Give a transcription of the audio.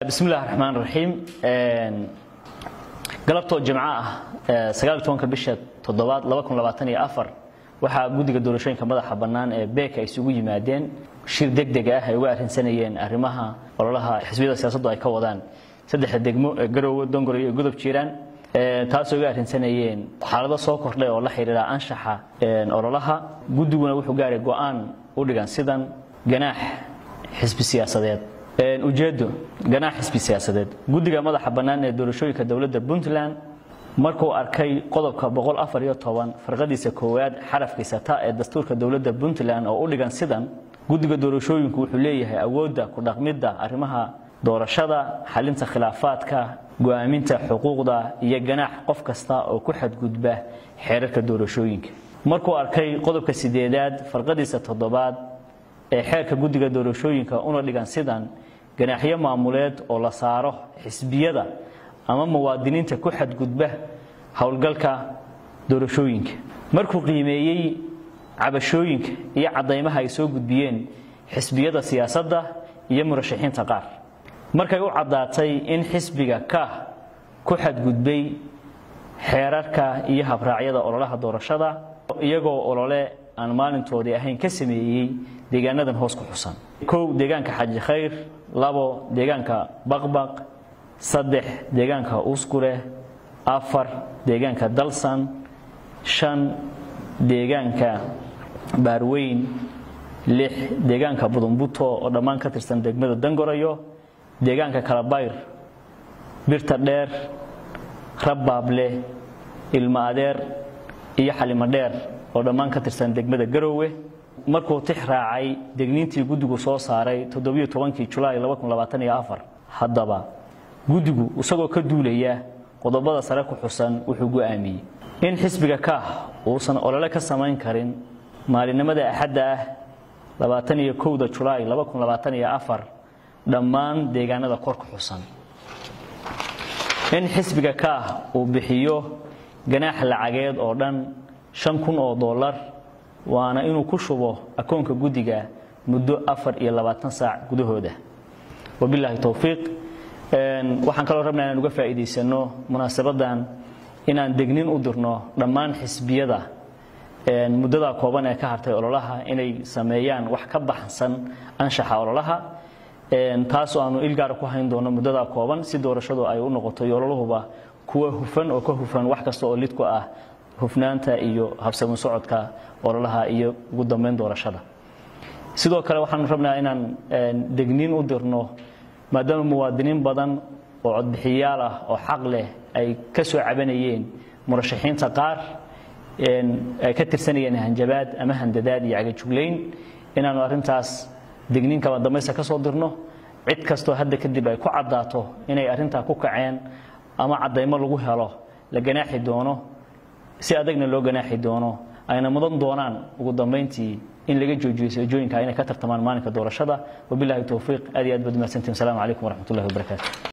bismi illahi raxmaan raxiim galabtoo jimco ah sagaal tobanka bisha toddobaad laba kun labaatan iyo afar waxaa guddiga doorashooyinka madaxa bannaan ee beeka ay isugu yimaadeen shir deg deg ah ay uga arrinsanayeen arrimaha ololaha xisbiyada siyaasaddu ay ka wadaan saddexda degmo ee garoowe dongor iyo godob jiiraan taasoo uga arrinsanayeen xaalado soo kordhay oo la xidhiira anshaxa ololaha guddiguna wuxuu gaaray go'aan u dhigan sidan ganaax xisbi siyaasadeed ujeedo ganaax xisbi siyaasadeed guddiga madaxa bannaan ee doorashooyinka dowladda puntland markuu arkay qodobka farqadiisa koowaad xarafkiisa ta ee dastuurka dowladda puntland oo u dhigan sidan guddiga doorashooyinku wuxuu leeyahay awoodda ku dhaqmidda arrimaha doorashada xalinta khilaafaadka go'aaminta xuquuqda iyo ganaax qof kasta oo ku xadgudba xeerarka doorashooyinka markuu arkay qodobka sideedaad farqadiisa toddobaad ee xeerka guddiga doorashooyinka una dhigan sidan ganaaxyo maamuleed oo la saaro xisbiyada ama muwaadiniinta ku xadgudba howlgalka doorashooyinka markuu qiimeeyey cabashooyinka iyo caddaymaha ay soo gudbiyeen xisbiyada siyaasadda iyo murashaxiinta qaar markay u caddaatay in xisbiga kaah ku xadgudbay xeerarka iyo habraacyada ololaha doorashada iyagoo olole aan maalintoodii ahayn ka sameeyey deegaanadan hoos ku xusan kow deegaanka xaji khayr labo deegaanka baqbaq saddex deegaanka uskure afar deegaanka dalsan shan deegaanka baarweyn lix deegaanka budumbuto oo dhammaan ka tirsan degmada dangorayo deegaanka kalabayr birta dheer rabbaable ilmo adeer iyo xalimo dheer oo dhammaan ka tirsan degmada garoowe markuu tix raacay degniintii guddigu soo saaray toddobaiyo-tobankii julaay haddaba guddigu isagoo ka duulaya qodobada sare ku xusan wuxuu go'aamiyey in xisbiga kaah uusan olole ka samayn karin maalinimada axadda ah labaataniyo kowda julaay dhammaan deegaanada kor ku xusan in xisbiga kaah uu bixiyo ganaax lacageed oo dhan shan kun oo dollar waana inuu ku shubo akoonka guddiga muddo afar iyo labaatan saac gudahooda wabilaahi towfiiq waxaan kaloo rabnaa inaan uga faa'iidaysano munaasabadan inaan degnin u dirno dhammaan xisbiyada muddadaa kooban ee ka hartay ololaha inay sameeyaan wax ka baxsan anshaxa ololaha taasoo aanu ilgaara ku hayn doono muddadaa kooban si doorashadu ay u noqoto iyo ololuhuba kuwa hufan oo ka hufan wax kasta oo lid ku ah hufnaanta iyo habsamin socodka ololaha iyo ugu dambeyn doorashada sidoo kale waxaanu rabnaa inaan degniin u dirno maadaama muwaadiniin badan oo codbixiyaal ah oo xaq leh ay ka soo cabanayeen murashaxiinta qaar ay ka tirsanayeen hanjabaad ama handadaad iyo cagajuglayn inaanu arrintaas degniin kaba dambaysta ka soo dirno cid kastoo hadda kadib ay ku caddaato inay arrintaa ku kaceen ama caddaymo lagu helo la ganaaxi doono si adagna loo ganaaxi doono ayna mudan doonaan ugu dambayntii in laga joojiyo seejooyinka inay ka tartamaan maalinka doorashada wabilaahi towfiiq aad iyo aad baad umahadsantiin wasalaamu calaykum waraxmatullahi wabarakaatu